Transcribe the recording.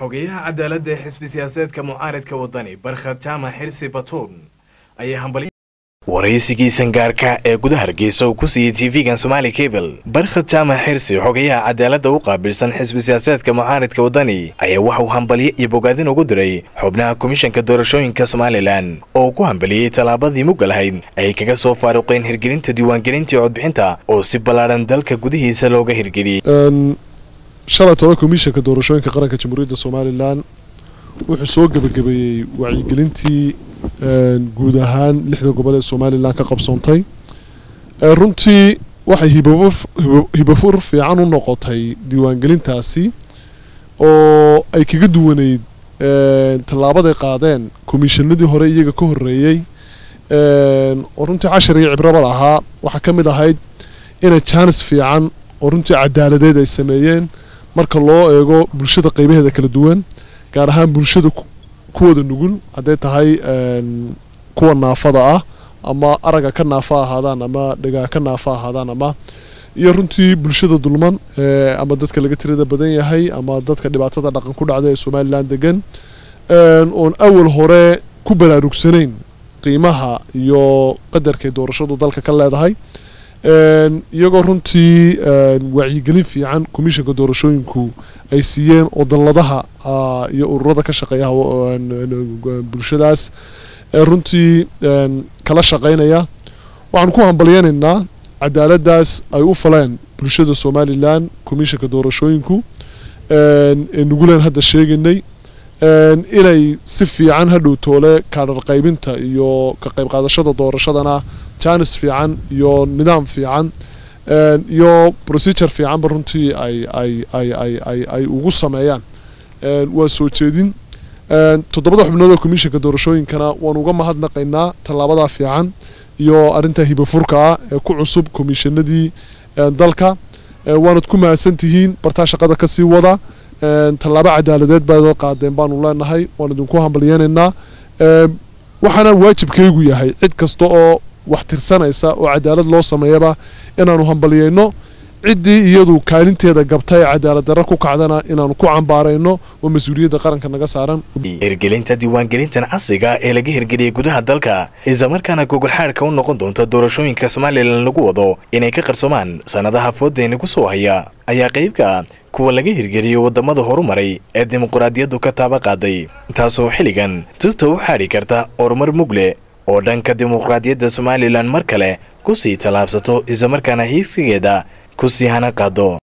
xogeyaha cadaaladda ee xisbi siyaasadeedka mucaaridka wadani barkhad jaamac xirsi batuun ayaa hambal waraysigii sangaarka ee gudaha hargeysa uu ku siiyey tv-gan somaali cable barkhad jaamac xirsi xogayaha cadaaladda u qaabilsan xisbi siyaasadeedka mucaaridka wadani ayaa waxa uu hambalyo iyo bogaadin ugu diray xubnaha komishanka doorashooyinka somalilan oo ku hambaliyey tallaabadii mugga lahayd ay kaga soo faaruqeen hirgelinta diiwaangelintii codbixinta oo si ballaadhan dalka gudihiisa looga hirgeliyey shalay toban komishanka doorashooyinka qaranka jamhuuriyadda somalilan wuxuu soo gebagabeeyey wacyigelintii guud ahaan lixda gobol ee somalilan ka qabsoontay runtii waxay hibafur fiican u noqotay diiwaangelintaasi oo ay kaga duwaneyd tallaabaday qaadeen komishanadii hore iyaga ka horreeyey oo runtii cashar iyo cibraba lahaa waxaa ka mid ahayd inay jaanis fiican oo runtii cadaaladeed ay sameeyeen marka loo eego bulshada qaybaheeda kala duwan gaar ahaan bulshada kuwooda nugul hadday tahay kuwa naafada ah ama araga ka naafa ahaadaan ama dhagaa ka naafa ahaadaan ama iyo runtii bulshada dulman ama dadka laga tirada badan yahay ama dadka dhibaatada dhaqan ku dhacda ee somalilan degan oon awal hore ku baraarugsanayn qiimaha iyo qadarkay doorashadu dalka ka leedahay iyagoo runtii wacyigelin fiican komishanka doorashooyinku ay siiyeen oo dalladaha iyo ururada ka shaqeeya bulshadaas runtii kala shaqaynaya waxaan ku hambalyeynaynaa cadaaladdaas ay u faleen bulshada somalilan komishanka doorashooyinku ee nuguleen hadda sheegaynay inay si fiican hadhow toole kaadhar qaybinta iyo ka qayb qaadashada doorashadana jaanis fiican iyo nidaam fiican iyo procedure fiicanba runtii ay ay ay ay ay ay ugu sameeyaan waa soo jeedin toddobada xubnood oo komishanka doorashooyinkana waan uga mahadnaqaynaa tallaabadaa fiican iyo arrinta hibafurka ah ee ku cusub komishanadii dalka waanad ku mahadsan tihiin bartaa shaqada kasii wada tallaabo cadaaladeed baad qaadeen baanu leenahay waan idinku hambalyeynaynaa waxaana waajibkaygu yahay cid kasta oo wax tirsanaysa oo cadaalad loo sameeyaba inaanu hambalyeyno ciddii iyadu kaalinteeda gabta ee cadaalad darra ku kacdana inaanu ku cambaarayno oo mas-uuliyadda qaranka naga saaran hirgelinta diiwaangelintan casriga ee laga hirgeliyey gudaha dalka islamarkaana gogolxaadhka u noqon doonta doorashooyinka somalilan lagu wado inay ka qarsoomaan sannadaha foodeyna ku soo haya ayaa qaybka kuwa laga hirgeliyo waddamada horumaray ee dimuquraadiyaddu ka taaba qaaday taasoo xilligan tubta u xaadhi karta horumar mugle oo dhanka dimuqraadiyadda somalilan mar kale ku sii tallaabsato islamarkaana hiigsigeeda ku sii hana qaado